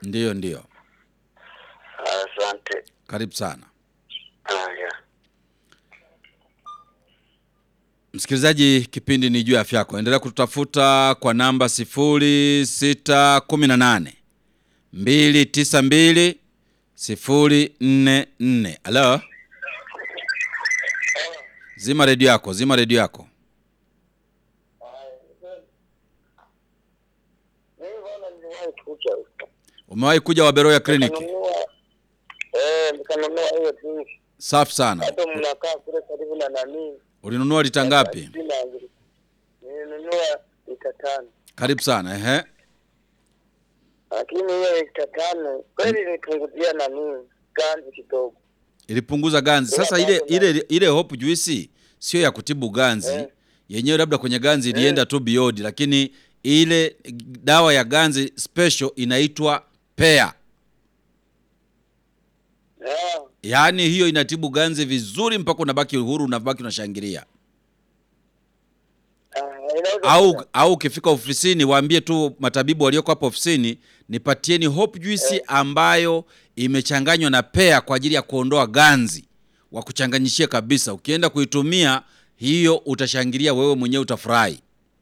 Ndiyo, ndiyo. Asante. Karibu sana Haya. msikilizaji, kipindi ni juu ya afya yako. Endelea kututafuta kwa namba sifuri sita kumi na nane mbili tisa mbili sifuri nne nne. Halo, zima redio yako, zima redio yako. Mimi bwana niliwahi kuja huko. Umewahi kuja Waberoya kliniki? Nikanunua eh, nikanunua hiyo tu. Safi sana. Hata mnakaa kule karibu na nani? Ulinunua lita ngapi? Sina ngiri. Nilinunua lita tano. Karibu sana. Ehe, Lakini hiyo lita tano kweli nilipunguzia nani? Ganzi kidogo. ilipunguza ganzi. Sasa ile ile ile hope juice sio ya kutibu ganzi Eh. yenyewe, labda kwenye ganzi ilienda tu beyond, lakini ile dawa ya ganzi special inaitwa pea, Ah, yaani hiyo inatibu ganzi vizuri mpaka unabaki uhuru, unabaki unashangilia. ah, inaweza Au kuwa. au ukifika ofisini waambie tu matabibu walioko hapo ofisini, nipatieni hope juice ambayo imechanganywa na pea kwa ajili ya kuondoa ganzi, wakuchanganyishie kabisa. Ukienda kuitumia hiyo, utashangilia wewe mwenyewe, utafurahi.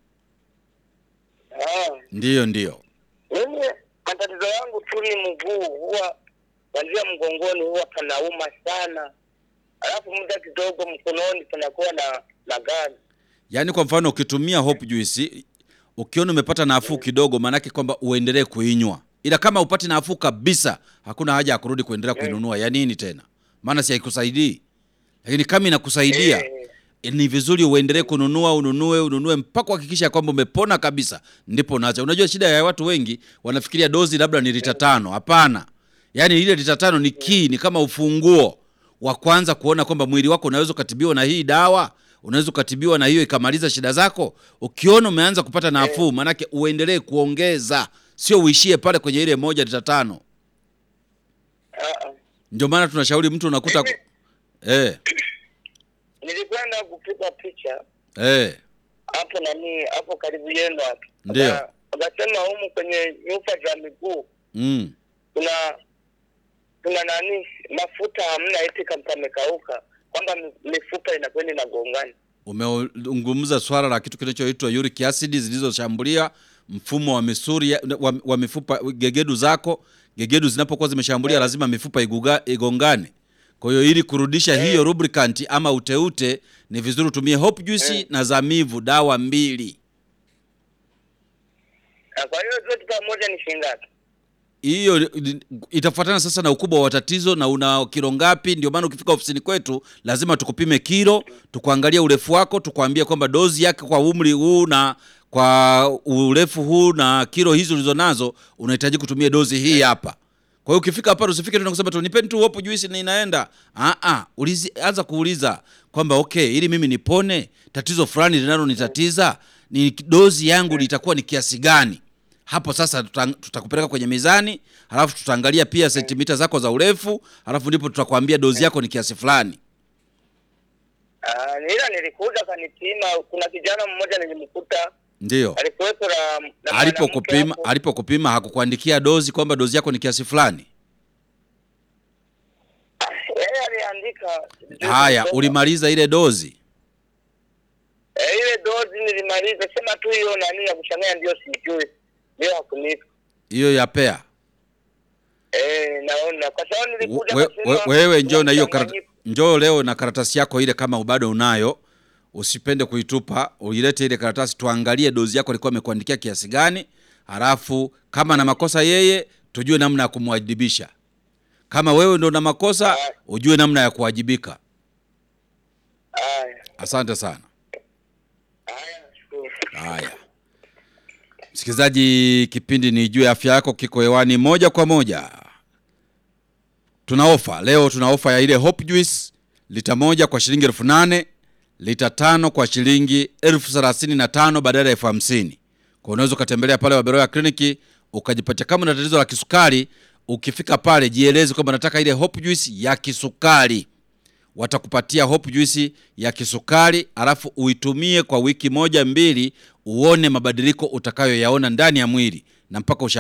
Ah, Ndiyo, ndiyo. mimi matatizo yangu tu ni mguu, huwa kuanzia mgongoni huwa panauma sana, alafu muda kidogo mkononi panakuwa na na ganzi. Yaani kwa mfano ukitumia hope juice ukiona umepata nafuu kidogo, maanake kwamba uendelee kuinywa, ila kama upati nafuu kabisa, hakuna haja ya kurudi kuendelea kuinunua. Ya nini tena? Maana si haikusaidii. Lakini kama inakusaidia Eh, ni vizuri uendelee kununua, ununue, ununue mpaka uhakikisha kwamba umepona kabisa, ndipo unaacha. Unajua shida ya watu wengi wanafikiria dozi labda ni lita tano. Hapana, yaani ile lita tano ni key, ni kama ufunguo wa kwanza kuona kwamba mwili wako unaweza ukatibiwa na hii dawa, unaweza ukatibiwa na hiyo ikamaliza shida zako. Ukiona umeanza kupata nafuu, maanake uendelee kuongeza, sio uishie pale kwenye ile moja lita tano. ah, ah. Ndio maana tunashauri mtu unakuta Mimi- eh, Nilikwenda kupiga picha eh, hapo nani hapo karibu yenu hapo, Ndio. Waka- wakasema humu kwenye nyufa za miguu mm. kuna kuna nani mafuta hamna, eti kama pamekauka, kwamba mi- mifupa inakwenda inagongana. Umezungumza swala la kitu kinachoitwa uric acid zilizoshambulia mfumo wa misuri ya- wa, wa mifupa gegedu zako. Gegedu zinapokuwa zimeshambulia lazima mifupa iguga, igongane. Kwa hiyo ili kurudisha hiyo lubricant ama uteute, ni vizuri utumie hope juice na zamivu, dawa mbili. Na kwa hiyo zote pamoja ni shilingi ngapi? hiyo itafuatana sasa na ukubwa wa tatizo na una kilo ngapi. Ndio maana ukifika ofisini kwetu lazima tukupime kilo, tukuangalia urefu wako, tukwambie kwamba dozi yake kwa umri huu na kwa urefu huu na kilo hizo ulizo nazo unahitaji kutumia dozi hii hapa. Kwa hiyo ukifika hapa usifike tu na kusema tu nipeni tu hopu juisi na inaenda. Ah ah, ulizi anza kuuliza kwamba okay, ili mimi nipone tatizo fulani linalonitatiza, ni dozi yangu litakuwa ni kiasi gani? Hapo sasa tuta- tutakupeleka kwenye mizani, halafu tutaangalia pia sentimita zako za urefu, halafu ndipo tutakwambia dozi yako ni kiasi fulani. Ah, ila nilikuja kanipima. Kuna kijana mmoja nilimkuta Ndio alikuwepo na, na mwanamke alipokupima hapo. alipokupima hakukuandikia dozi kwamba dozi yako ni kiasi fulani. Yeye aliandika Haya, ulimaliza ile dozi? Eh, ile dozi nilimaliza, sema tu hiyo nani ya kuchanganya ndio sijui, ndio hakunipa. hiyo ya pea. Eh, naona kwa sababu nilikuja We, kasema we, wewe njoo na hiyo kuna karata, njoo leo na karatasi yako ile, kama bado unayo, usipende kuitupa, uilete ile karatasi tuangalie dozi yako alikuwa amekuandikia kiasi gani, halafu kama na makosa yeye, tujue namna ya kumwajibisha. Kama wewe ndo na makosa, ujue namna ya kuwajibika. Haya, Asante sana. haya, nashukuru. Haya, msikilizaji, kipindi ni juu ya afya yako, kiko hewani moja kwa moja. Tuna ofa leo, tuna ofa ya ile Hope Juice lita moja kwa shilingi elfu nane lita tano kwa shilingi elfu thelathini na tano badala ya elfu hamsini Kwa unaweza ukatembelea pale Waberoya kliniki ukajipatia. Kama una tatizo la kisukari, ukifika pale jieleze kwamba nataka ile Hope Juice ya kisukari watakupatia hope juice ya kisukari, alafu uitumie kwa wiki moja mbili, uone mabadiliko utakayoyaona ndani ya mwili na mpaka usha